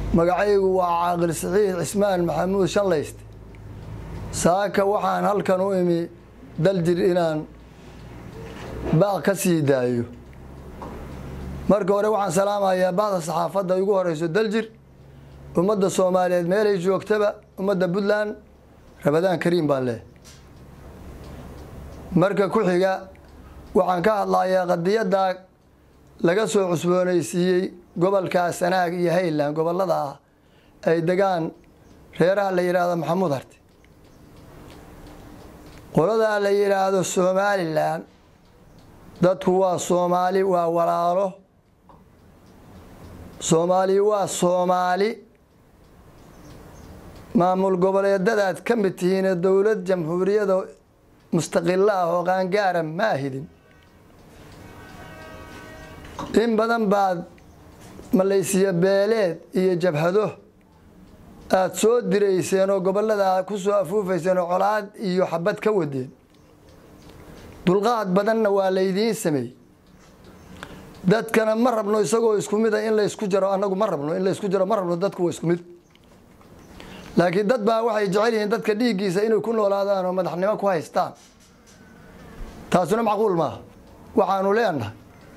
magacaygu waa caaqil saxiix cismaan maxamuud shanlayste saaka waxaan halkan u imi daljir inaan baaq ka sii daayo marka hore waxaan salaamayaa bacda saxaafadda igu horeyso daljir ummadda soomaaliyeed meelay joogtaba ummadda puntland rabadaan kariim baan leh marka ku xiga waxaan ka hadlayaa qadiyadda laga soo cusboonaysiiyey gobolka sanaag iyo hayland gobolada ah ay degaan reeraha la yidhaahdo maxamuud harti qoladaa la yidhaahdo somalilan dadku waa soomaali waa walaalo soomaali waa soomaali maamul goboleedadaad ka mid tihiine dowlad jamhuuriyada mustaqilo ah oo qaangaara ma ahidin in badan baad malaysiya beeleed iyo jabhado aada soo dirayseen oo gobollada ku soo afuufayseen oo colaad iyo xabad ka wadeen dulqaad badanna waa laydiin sameeyey dadkana ma rabno isagoo isku mid a in laysku jaro annagu ma rabno in laysku jaro ma rabno dadku waa isku mid laakiin dad baa waxay jecel yihiin dadka dhiiggiisa inay ku noolaadaan oo madaxnimo ku haystaan taasuna macquul maaha waxaanu leenahay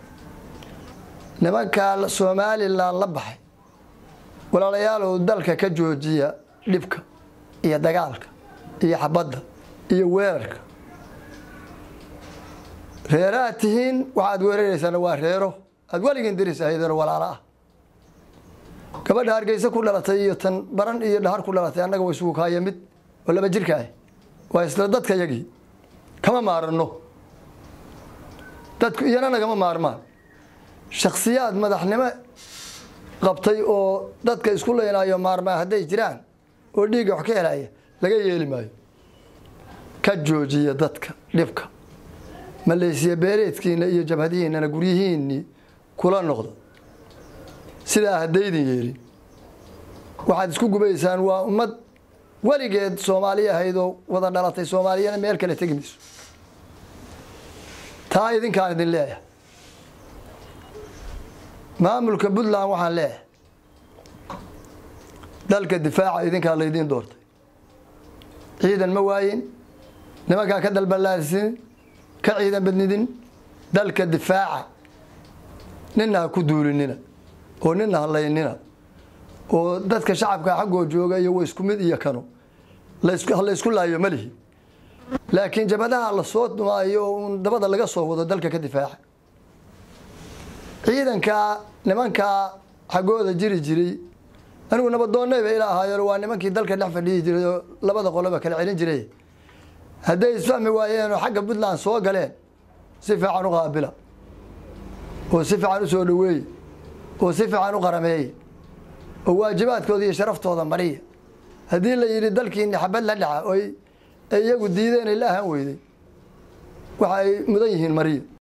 nimankaa somalilan la baxay walaalayaalow dalka ka joojiya dhibka iyo dagaalka iyo xabadda iyo weerarka reeraad tihiin waxaad weeraraysaana waa reero aada weligiin diris ahaydeenoo walaalo ah gabadha hargeysa ku dhalatay iyo tan baran iyo dhahar ku dhalatay annaga way isugu kaaya mid oo laba jirka ah waa isla dadka yagii kama maarano dadku iyana nagama maarmaan shaksiyaad madaxnimo qabtay oo dadka isku leynaayo maarmaa hadday jiraan oo dhiigga wax ka helaya laga yeeli maayo ka joojiya dadka dhibka maleysiya beereedkiina iyo jabhadihiinana guryihiinnii kula noqda sidaa haddaydin yeelin waxaad isku gubaysaan waa ummad weligeed soomaali ahayd oo wada dhalatay soomaaliyana meel kale tegi mayso taa idinkaan idin leeyahay maamulka puntland waxaan leeyahay dalka difaaca idinkaa laydiin doortay ciidan ma waayin nimankaa ka dalbalaadsin ka ciidan badnidin dalka difaaca nina ha ku duulinina oo nina halaynina oo dadka shacabka xaggoo jooga iyo wa isku mid iyo kano halaysku laayo ma lihi laakiin jabadaha lasoo dumaayo oo uun dabada laga soo wado dalka ka difaaca ciidankaa nimankaa xaggooda jiri jiray anigu nabadoonnay bay ila ahaayeen waa nimankii dalka dhex fadhiyi jiray oo labada qoloba kala celin jiray hadday isfahmi waayeen oo xagga puntland soo galeen si fiican u qaabila oo si fiican u soo dhaweeye oo si fiican u qarameeye oo waajibaadkooda iyo sharaftooda mariya haddii la yidhi dalkiini xabad la dhaca oy iyagu diideen ay la ahaan weyday waxa ay mudan yihiin mariya